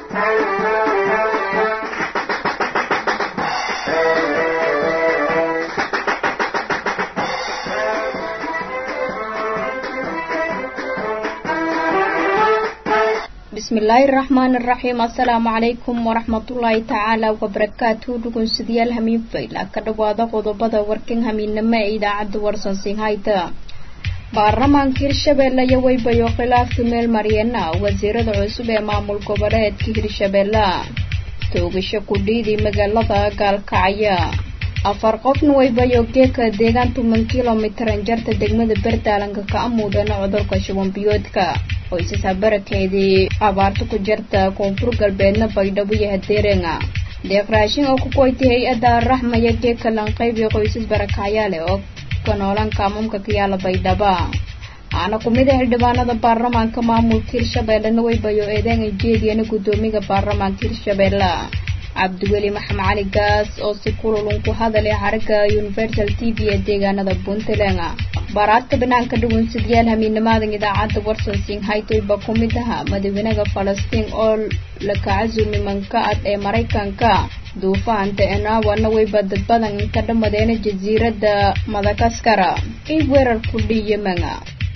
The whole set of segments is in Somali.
bismillaahi raxmaan iraxiim assalaamu calaykum waraxmatullaahi tacaala wabarakaatu dhugunsidayaal hamiin fayla ka dhawaada qodobada warkan hamiinamo ee idaacadda warsansinhayta baarlamaanka hirshabeelle iyo weybayo khilaafka meel maryeena wasiirada cusub ee maamul goboleedka hirshabeelle toogasho kudhiidii magaalada gaalkacya afar qofna weybayo geeka deegaan toban kilomitran jarta degmada berdaalanka ka amuudana cudurka shubanbiyoodka qoysasa barakeedii abaarta ku jirta koonfur galbeedna baydhabo iyo hadeerenga deeq raashin oo ku koytay hay-adda raxmaya geeka lanqeyb iyo qoysas barakacyaale oo ka noolan kaamamka kayaala baydhaba aana kumid a xildhibaanada baarlamaanka maamulka hirshabeellena weybayo eedeena jeediyana guddoomiga baarlamaanka hirshabeelle cabdiweli maxamed cali gaas oo si kululun ku hadalay xarigga universal t v ee deegaanada puntland baaraadka banaanka dhugunsidyaal hamiinimaadan idaacadda warsan singhaytoyba ku mid aha madaxweynaha falastiin oo la kacasumi manka-ad ee maraykanka duufaanta enawana weyba dad badan ka dhamadeena jasiiradda madagaskara in weerar ku dhiyamanga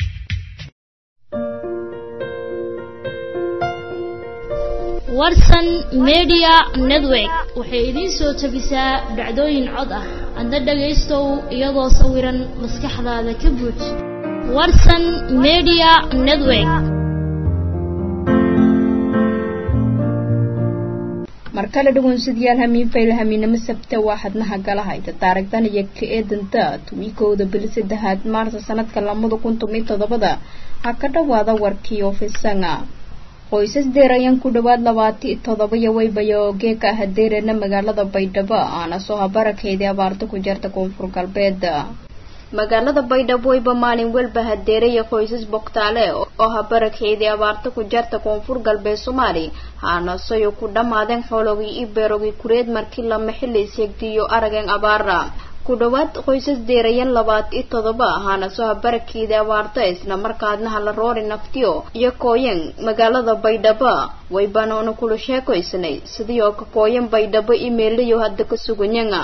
warsan media network waxay idiin soo tabisaa dhacdooyin cod ah adna dhagaystow iyadoo sawiran maskaxdaada ka buuj warsan media network mar kale dhugunsidyaal hamiin fayla hamiinamo sabta waa xadnaha galahayta taarigdan iyo ka eedanta tuwikowda bil saddexaad maarsa sanadka lamada kun tomiyo toddobada ha ka dhawaada warkii ofisanga qoysas deerayan ku dhawaad labaati toddobayo weybayo geeka hadeerena magaalada baydhabo aana soo habarakeedii abaarta ku jirta koonfur galbeed magaalada baydhabo weyba maalin welba hadeeraya qoysas bogtaale oo habarakeedii abaarta ku jirta koonfur galbeed soomaali haanasayo ku dhammaadeen xoologii i beerogii kureed markii lama xili seegtiyo arageen abaara ku dhawaad qoysas deerayan labaati toddoba ahaana soo habarakeedii abaarta isla markaadna hala roori naftiyo iyo kooyan magaalada baydhabo waybaanoona kula sheekaysnay sidii oo ka kooyan baydhabo imeelayo hadda ka suganyanga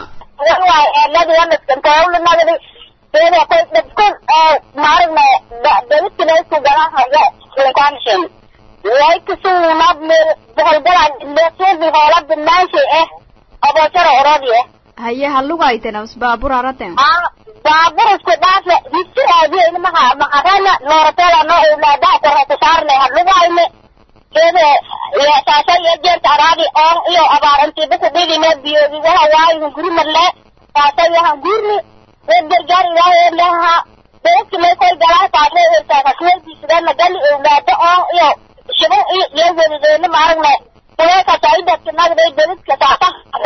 haye halugaytenas baabur araten baabur isku dhaafe hisiaadiyeyna maha maharana nooratela no ulaadaha korhata saarne halugayne kede saasa iyo jeerta araadi oon iyo abaarantiba kudhigine biyogi waha waayin guri marle saasa yahan gurni wed gargaar ilaahay leha beedki may koy galaa taasle ertaakasweelkiisidana gali ulaada oon iyo shibin iyo iyo welideena maaragne kuleekasaidadki nagday bedidka saasa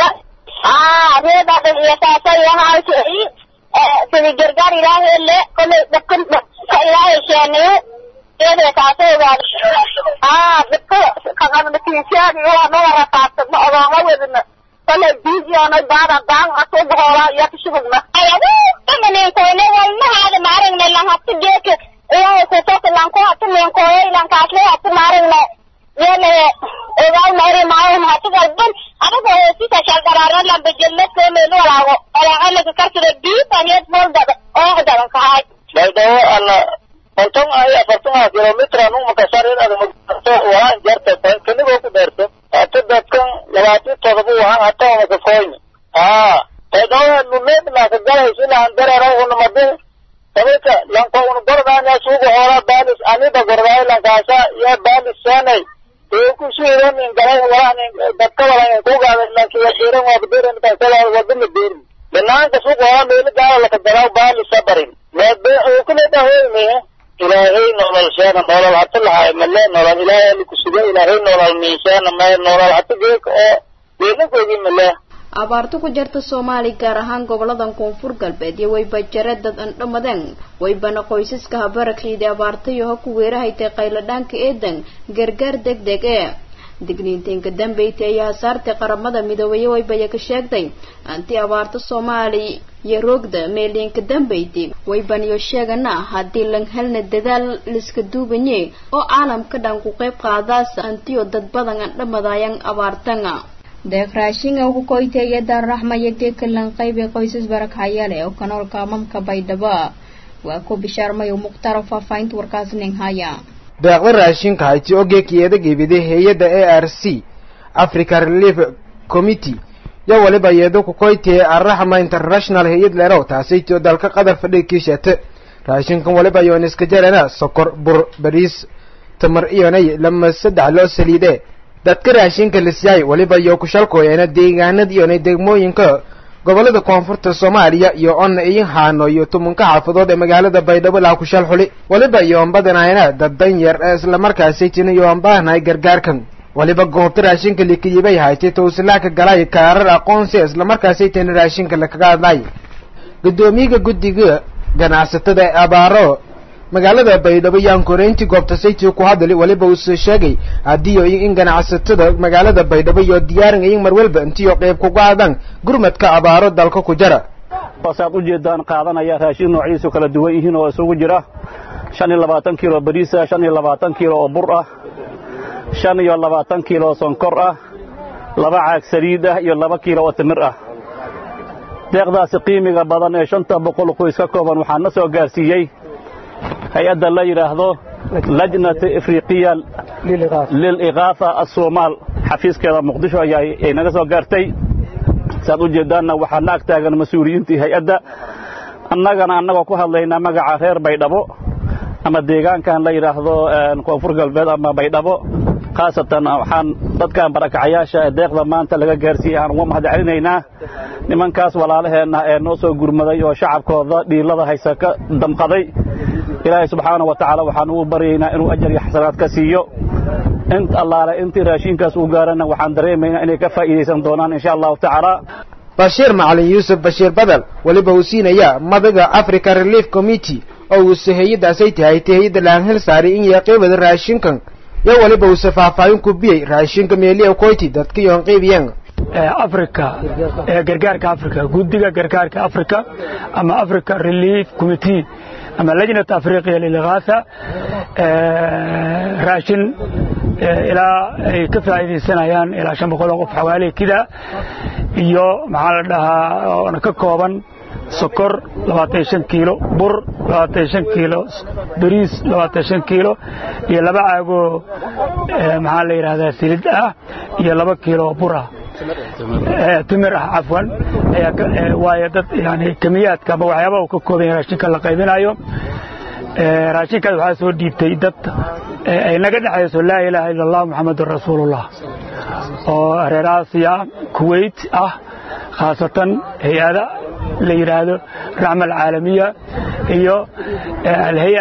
ah reeda iyo saasa yahaasi sidi gargaar ilaahay le kolay dadkan ka ilaahay sheeniyo iyada saasa ogaad ah dadka kaqabdatiisyaadi waa noo rafaadsadno odooma wedina kolay biidiyoona daada daan asu bohoola iyo kashugugna ayagu imanenkoyne walmahaada maaragne lanhati geeka ilaahay kusoka lanku hati menkoyo lankaasle hati maaragne yele ogaal mayre maayo mahati galban adaga hoosisa shalgaraara lamba jellad koomeylu walaago olaacalaka karsida diibaniyad moldada oo dadan kahay baydhabo alla konton ay afartan kilomitran umakasharin adamato wahaan jarta kanigoo ku dheerto hata dadkan labaati todoba wahaan hata umaka koyni haa baydhabo lumeed laaka galayso ilahan darera unamade sabika lanko un gordaanya suuga hoola baalis anida gordaay lankaasa iyo baalis seenay kusuuran in galay walaan dadka walaan kugaada laakiin wadiran waa badiran kasala wadana beerin banaanka suuq waa meel gaala la kadalaa baali sabarin meebe oo kale dhahoyme ilaahay nolol sheena nolol hata lahay male nolol ilaahay ali kusuga ilaahay nolol miisaan ma nolol hata geek oo beelakoogi male abaarta ku jirta soomaali gaar ahaan goboladan koonfur galbeed iyo wayba jare dad an dhammadeen waybana qoysaska habarakeydii abaartayo ha ku weerahaytay qayladhaanka eedan gargaar deg deg ee digniintainka dambeyti ayaa saartay qaramada midoobay waybaya ka sheegtay anti abaarta soomaali iyo roogda meeliinka dambeyti waybaniyo sheegana haddii lan helna dadaal liska duubanye oo caalamka dhan ku qayb qaadaas antiyo dad badan an dhamadayan abaartanga deeq raashinga ku koyteeya daarraxmaya geekalan qayb ee qoysas barakayale oo kanoolka amamka baydhabo waa ku bishaarmayo mukhtaar faahfaahinta warkaas nin haya deeqda raashinka hayti oo geekiyada gebiday hay-adda a r c africa relief committee yo waliba iyado ku koytee arraxma international hay-ad lerow taasaytio dalka qadar fadhiga kiishate raashinkan waliba yoon iska jarana sokor bur bariis tamar iyonay lama saddex loo saliide dadka raashinka lisyaay waliba iyo kushalkooyana deegaanada iyonay degmooyinka gobolada koonfurta soomaaliya iyo onna iyin haano iyo tumanka xaafadood ee magaalada baydhabo laa kushal xuli waliba iyoon badanayna dad dan yar ee islamarkaasay tina iyoon baahnahay gargaarkan waliba goobta raashinka likiyibay haytay towsilaaka galay kaarar aqoonsi islamarkaasay tina raashinka lakaga hadlay guddoomiyaga guddiga ganacsatada ee abaaro magaalada baydhabo yaan koreyntii goobta sayti ku hadli waliba uuse sheegay haddii in ganacsatada magaalada baydhabo iyo diyaarin iyin marwalba intiyo qayb kuga hadaan gurmadka abaaro dalka ku jara saad u jeedaan qaadanaya raashin noociisu kala duwan yihiin oo isugu jira shan iyo labaatan kiilo bariisa shan iyo labaatan kiilo oo bur ah shan iyo labaatan kiilo oo sonkor ah laba caag saliid ah iyo laba kiilo oo timir ah deeqdaasi qiimiga badan ee shanta boqol qoys ka kooban waxaa na soo gaarsiiyey hay-adda la yidhaahdo lajnata afriqiya liliqaafa asoomaal xafiiskeeda muqdisho ayaa naga soo gaartay saad u jeeddaanna waxaa na ag taagan mas-uuliyiintii hay-adda annagana annagoo ku hadlaynaa magaca reer baydhabo ama deegaankan la yidhaahdo koonfur galbeed ama baydhabo khaasatan waxaan dadkan barakacayaasha ee deeqda maanta laga gaarsiiyey aan uga mahad celinaynaa nimankaas walaalaheenna ee noo soo gurmaday oo shacabkooda dhiilada haysa ka damqaday ilaahay subxaana wa tacaala waxaan ugu baryaynaa inuu ajar iyo xasanaad ka siiyo int allaale intii raashinkaas uu gaarana waxaan dareemaynaa inay ka faa'iidaysan doonaan insha allahu tacaala bashiir macalin yuusuf bashiir badal weliba uu siinaya madaga africa relief committee oo uuse hay-addaasay tahay ta hay-adda laanhel saaray in yaqiibada raashinkan yo waliba uuse faahfaahin ku biyey raashinka meeliya koyti dadka yoon qiibiyan africa ee gargaarka africa guddiga gargaarka africa ama africa relief committee ama lajnat afriqiya lilghaasa raashin ilaa ay ka faa'iidaysanayaan ilaa shan boqol oo qof xawaali kida iyo maxaa la dhahaa oona ka kooban sokor labaatan shan kiilo bur labaatan shan kiilo bariis labaatan shan kiilo iyo laba caagoo maxaa la yidhahdaa silid ah iyo laba kiilo bur ah timir ah cafwan waayo dad yani kemiyaadka ama waxyaaba uu ka kooban yahay raashinka la qaybinayo raashinkaas waxaa soo dhiibtay dad ay naga dhexayso laa ilaaha ila allah muxamadun rasuulullah oo reer aasiya kuwait ah khaasatan hay-ada la yidhaahdo raxma alcaalamiya iyo alhay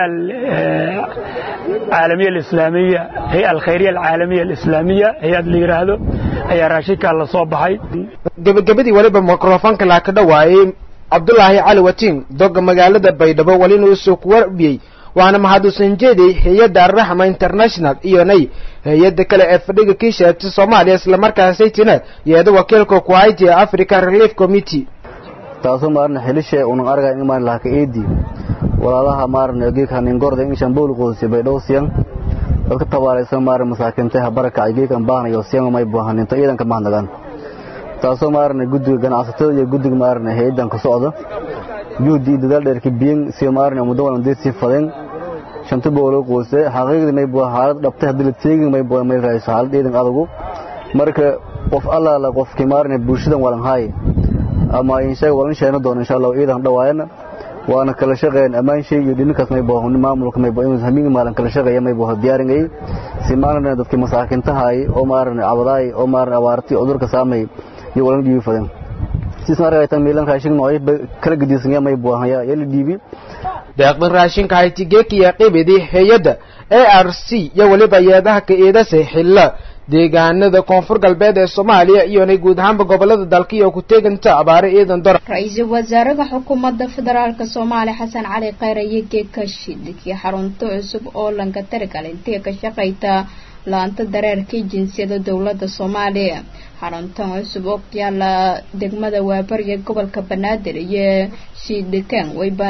العالمية الإسلامية هي الخيرية العالمية الإسلامية هي اللي يراهدو هي راشيكا الله صوبحي gabagabadii waliba mikrofoonka laa ka dhawaayay cabdulaahi cali watiin doga magaalada baydhabo walina usoo ku warbiyey waana mahadsan jeeday hay-adda arraxma international iyo nay hay-adda kale ee fadhiga kiishaati soomaaliya islamarkaasaytina yeeda wakiilka ku hayti ee african relief committee taasoo maarna xelishe unan argay in maan lahaka eedi walaalaha maarna geeka ningorda in shambool qoodsi baydhow siyan dadka tabaaraysan maarna masaakiinta ha barakacay geekan baahnayo siyan may baahaninta ciidanka mahadnagaan taasoo maarna guddiga ganacsatada iyo guddiga maarna hay-addan ka socda juhdi iyo dadaal dheerka biyan si maarna muddo walan deed sii fadeen shanta booloo qoose xaqiiqdii may bua xaalad dhabtay haddii la teegin may bua may raayso xaalad ciidan adagu marka qof allaala qofkii maarna bulshadan walan haaye ama inshaga walan sheegna doono insha allah ciidan dhawaayana waana kala shaqeeyaan ammaan shay iyo dhininkaas may buu maamulka may buu hamiin maalan kala shaqeeya may buu diyaaringay si maarna dadkii masaakintahay oo maarna cabadaay oo maarna abaartii cudurka saamay iyo walan dhiibi fadan sidaan aragaytan miilan raashin nooc kala gedisan may buu haya yeli dhiibi deeqdan raashinka haytigeeki iyo qibidi hay-adda a r c iyo weliba yeedaha ka eedase xilla deegaanada koonfur galbeed ee soomaaliya iyonay guud ahaanba gobolada dalka iyo ku teeganta abaare ciidan dora ra-iisul wasaaraha xukuumadda federaalka soomaaliya xasan cali khayr iyo geeka shidkii xarunto cusub oo lanka taragal intee ka shaqayta la-anta dareerkii jinsiyada dowladda soomaaliya xaruntan cusub oo ku yaala degmada waabariga gobolka banaadir iyo shiidhikan wayba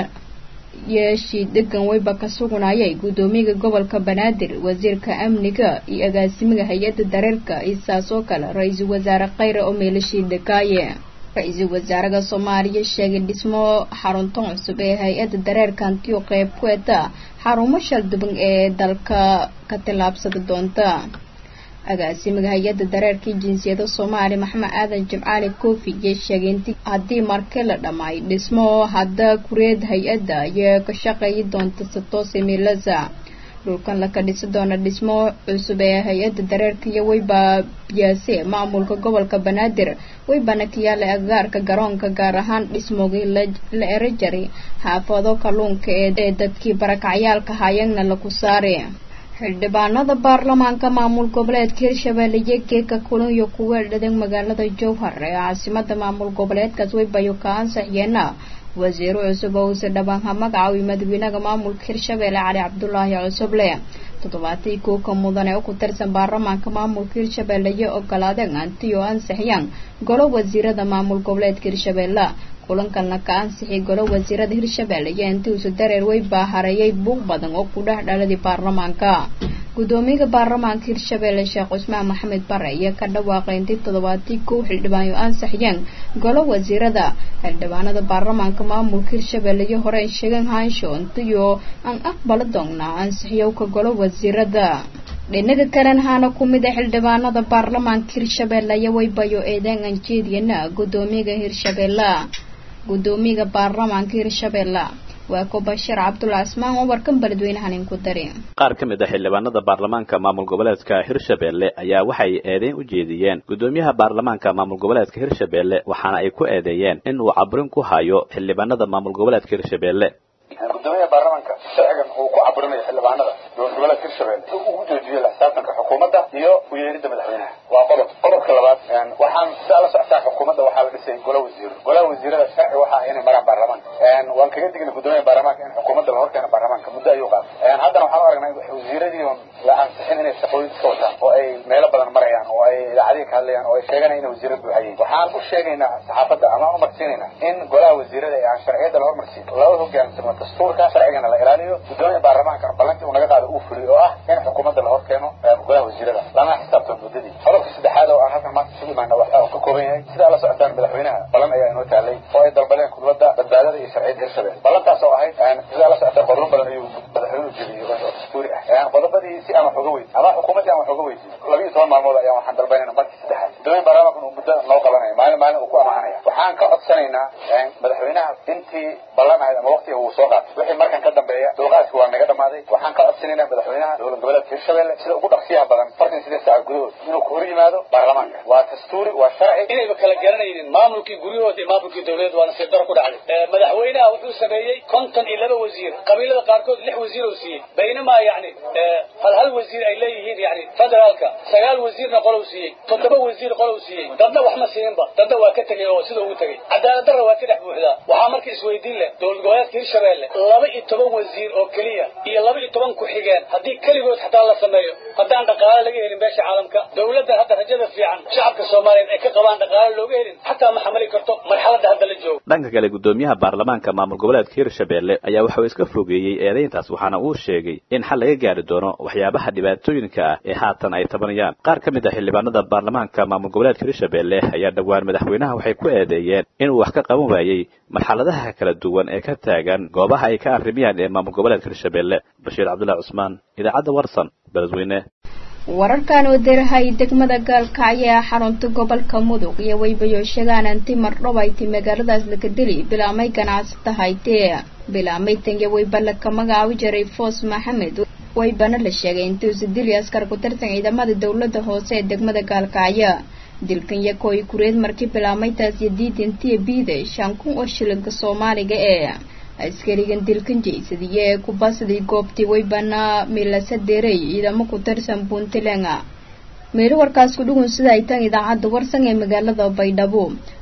iyo shiidhigan wayba ka sugnayay guddoomiyaga gobolka banaadir wasiirka amniga iyo agaasimiga hay-adda dareerka iyo saas oo kale ra-iisul wasaare khayre oo meelo shiidhikaaye ra-iisul wasaaraha soomaaliya sheegay dhismo xaruntan cusub ee hay-adda dareerka hantiyo qeyb ku eta xarumo shalduban ee dalka ka tillaabsada doonta agaasimiga hay-adda dareerkii jinsiyada soomaaliya maxamed aadan jimcaali koofi iyo sheegay inti haddii markii la dhammaay dhismo hadda kureed hay-adda iyo ka shaqeeyi doonta satoose milasa dhulkan laka dhisi doona dhismo cusub ee hay-adda dareerka iyo wayba biyaase maamulka gobolka banaadir waybana ka yaala agagaarka garoonka gaar ahaan dhismogii la ero jaray xaafado kalluunka ee dadkii barakacyaalka hayagna laku saari xildhibaanada baarlamaanka maamul goboleedka hirshabelle iyo geeka kulunyo kuwa dhadan magaalada jowhar ee caasimada maamul goboleedkaas waybayo ka ansaxyeena wasiiro cusub oo uuse dhabaanha magacaaway madaxweynaha maamulka hirshabelle cali cabdulaahi cusuble toddobaatii kuuka mudan ee u ku tirsan baarlamaanka maamulka hirshabelle iyo ogolaadeen anti oo ansixiyaan golo wasiirada maamul goboleedka hirshabelle kulankalna ka ansixiyay golo wasiirada hirshabelle iyo inti uuse dareer way baahareeyay buuq badan oo ku dhex dhaladii baarlamaanka guddoomiyaha baarlamaanka hirshabelle sheekh cusmaan maxamed bare iyo ka dhawaaqay intii toddobaatii kow xildhibaanyo ansixiyeen golo wasiirada xildhibaanada baarlamaanka maamulka hirshabelle iyo hore sheegen haansho intiyo aan aqbala doonnaa ansixiyowka golo wasiirada dhinaga kalen haana ku mid a xildhibaanada baarlamaanka hirshabelle iyo waybayo eedeen anjeediyana guddoomiyaha hirshabelle guddoomiyaha baarlamaanka hirshabelle waa ko bashiir cabdulla asmaan oo warkan beledweynahan inku dari qaar ka mid ah xildhibaanada baarlamaanka maamul goboleedka hirshabelle ayaa waxay eedeyn u jeediyeen guddoomiyaha baarlamaanka maamul goboleedka hirshabelle waxaana ay ku eedeeyeen in uu cabrin ku hayo xildhibaanada maamul goboleedka hirshabelle gudoomiyaha baarlamaanka sharcigan uu ku caburinayo xildhibaanada dowlad goboleedka hirshabelle si uu ugu joojiyo la xisaabtanka xukuumadda iyo u yeeridda madaxweynaha waa qodob qodobka labaad waxaan sidaa la socotaa xukuumadda waxaa la dhisay gola wasiiro golaha wasiirada sharci waxa ah inay maraan baarlamaanka waan kaga dignay gudoomiyaha baarlamaanka in xukuumadda la horkeeno baarlamaanka muddo ayuu qaatay haddana waxaan u aragnay wasiiradii la ansixin inay shaqooyin iska wataan oo ay meelo badan marayaan oo ay idaacadihi ka hadlayaan oo ay sheeganayaan inay wasiiro buuxayeen waxaan u sheegaynaa saxaafadda ama u marsiinaynaa in golaha wasiirada ee aan sharciyadda la hormarsiin laba hogaansamo dastuurka sharcigana la ilaaliyo gudoomiya baarlamaanka ballantii uu naga qaado uu fuliyo oo ah in xukuumadda la horkeeno golaha wasiirada lana xisaabtan muddadii qodobka saddexaad oo aan halkan maanta isugu imaana waxa uu ka kooban yahay sidaa la socotaan madaxweynaha ballan ayaa inoo taalay oo ay dalbadeen kudbadda badbaadada iyo sharciyadda hirshabelle ballantaas oo ahayd sidaa la socotaan qodobo badan ayuu madaxweynuhu jebiyey oo dastuuri ah qodobadii si aan wax uga weydiin ama xukuumaddii aan wax uga weydiin labiyo toban maalmood ayaan waxaan dalbanayna markii saddexaad gudoomiya baarlamaanka inuu muddo noo qabanaya maalin maalin uu ku amaanaya waxaan ka codsanaynaa madaxweynaha intii ballan ahayd ama waqtiga uu soo qaatay wixii markan ka dambeeya dulqaadkii waa naga dhamaaday waxaan ka codsanaynaa madaxweynaha dowlad goboleedka hirshabelle sida ugu dhaqsiyaha badan fartan sideed saaca gudahood inuu ku hor yimaado baarlamaanka waa dastuuri waa sharci inayba kala garanaynin maamulkii guryahooda iyo maamulkii dowladeed waa nasiib daro ku dhacday madaxweynaha wuxuu sameeyey konton iyo laba wasiir qabiilada qaarkood lix wasiir oo siiyey baynamaa yani hal hal wasiir ay leeyihiin yani federaalka sagaal wasiirna qolow siiyey toddoba wasiir qolow siiyey dadna wax ma siininba dadna waa ka tegey oo sida ugu tegey cadaalad darra waa ka dhex buuxdaa waxaa marka isweydiin leh dowlad goboleedka hirshabelle laba iyo toban wasiir oo keliya iyo laba iyo toban ku-xigeen haddii keligood xataa la sameeyo haddaan dhaqaale laga helin beesha caalamka dowladdan hadda rajada fiican shacabka soomaaliyeed ay ka qabaan dhaqaale looga helin xataa ma xamali karto marxaladda hadda la joogo dhanka kale guddoomiyaha baarlamaanka maamul goboleedka hirshabelle ayaa waxa uu iska fogeeyey eedayntaas waxaana uu sheegay in xal laga gaari doono waxyaabaha dhibaatooyinka ah ee haatan ay tabanayaan qaar ka mid ah xildhibaanada baarlamaanka maamul goboleedka hirshabelle ayaa dhowaan madaxweynaha waxay ku eedeeyeen inuu wax ka qaban waayey marxaladaha kala duwan ee ka taagan goobaha ay ka arrimayaan ee maamul goboleedka hirshabelle bashiir cabdullahi cusmaan idaacadda warsan beledweyne wararkan oo derahay degmada gaalkacyo ee xarunta gobolka mudug iyo waybayo sheegaan anti mardhob ay ti magaaladaas lakadeli bilaamay ganacsata haytee bilaamay tange wayba laka magacaabi jiray foos maxamed waybana la sheegay intuusa dili askar ku tirsan ciidamada dowladda hoose ee degmada gaalkacyo dilkan yakooy kureed markii bilaameytaas iyo diidantiya biide shan kun oo shilinka soomaaliga ee askarigan dilkan jeysadiyo ee kubasadii goobtii waybana milasa derey ciidamo ku tirsan puntland meelo warkaas ku dhugun sida ay tan idaacadda warsan ee magaalada baydhabo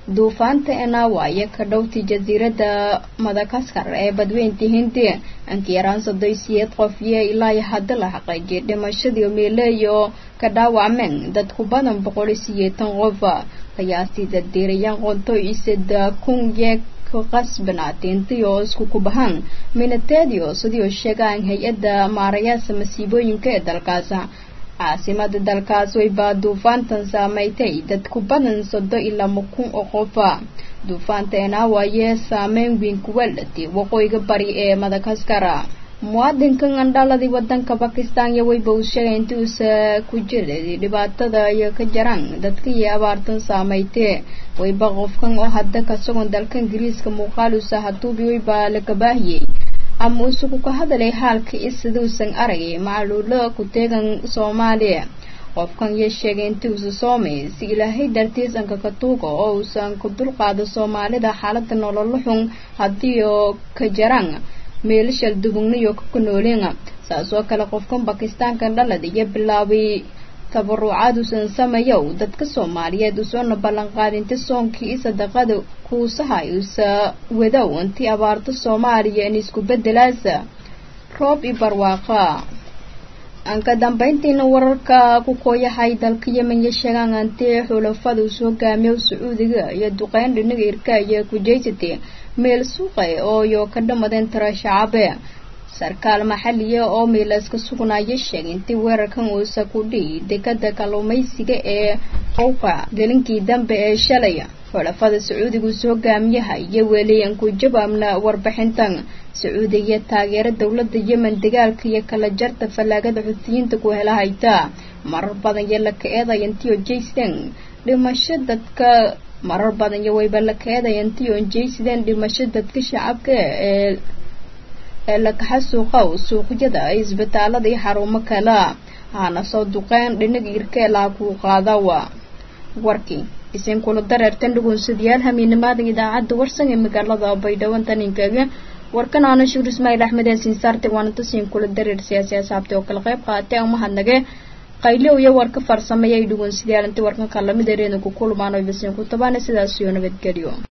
duufaanta enawa iyo ka dhowti jasiiradda madagaskar ee badweynta hindi ankiyaraan sodoysiyeed qof iyo ilaa hadda la xaqiijiyay dhimashadii meeleeyo ka dhaawacmeen dad ku badan boqol iyo sideetan qof qiyaastii daddiirayaan qonto isada kun yeeg qasbanaatintii oo isku kubahaan minateedio sidii oo sheegaan hay-adda maarayaasha masiibooyinka ee dalkaas caasimada dalkaas way baa duufaantan saameeytay dad ku badan sodo iyo laba kun oo qofa duufaanta enawayee saameyn weyn kuwa latay waqooyiga bari ee madagaskar muwaadinkan andhaladii wadanka bakistan iyo wayba uu sheegay intii uusa ku jiray dhibaatada iyo ka jaraan dadka iyo abaartan saameeytee wayba qofkan oo hadda kasagoon dalka ingiriiska muuqaaluusa haduubi wayba la gabaahiyey ama usugu ka hadalay xaalka i siduusan aragay macluulo ku teegan soomaaliya qofkan iyo sheegay intii uusa soomay si ilaahay dartiis anka ka tuuga oo uusan ku dulqaado soomaalida xaalada nololo xun haddii oo ka jaraan meelashal dubugniyo ka nooleen saas oo kale qofkan bakistaankan dhalad iyo bilaabay tabarucaad uusan sameeyow dadka soomaaliyeed usoona ballanqaadinta soonkii i sadaqada kuusahay uusa wadow intii abaarto soomaaliya in isku bedelaasa roob i barwaaqa anka dambeyntiina wararka ku kooyahay dalka yemen iyo sheegaan antii xulafada usoo hogaamiyo sacuudiga iyo duqeyn dhinaga irka iyo kujeysatay meel suuqa ooyo ka dhamadeen tira shacabe sarkaal maxaliya oo miilayska sugnaayo sheegay intii weerarkan uusa ku dhihi dekada kalluumaysiga ee qowqa gelinkii dambe ee shalay xulafada sacuudiga usoo hogaamiyaha iyo weliyan ku jawaabna warbixintan sacuudiga taageera dowlada yemen dagaalka iyo kala jarta fallaagada xuutiyiinta ku hela hayta marar badan iyo la ka-eedaya intii oo jaysten dhimasho dadka marar badan iyo wayba la ka-eedaya intii oo jaysideen dhimasho dadka shacabka ee ee lakaxa suuqow suuqyada isbitaalada iyo xarumo kale hana soo duqeen dhinaga irkeelaa kuu qaadawa warkii isin kula dareertan dhugunsadayaal hamiinimada idaacadda warsan ee magaalada baydhabo taninkaga warkan aana shuur ismaail axmed ee sinsaarte waana tasiin kula dareer siyaasi asaabtay oo kala qayb qaatay umahadnage qayliw iyo warka farsameeyay dhugunsadayaal intii warkan kalamid ereena ku kulmaan oo basiin ku tabaana sidaas iyo nabadgelyo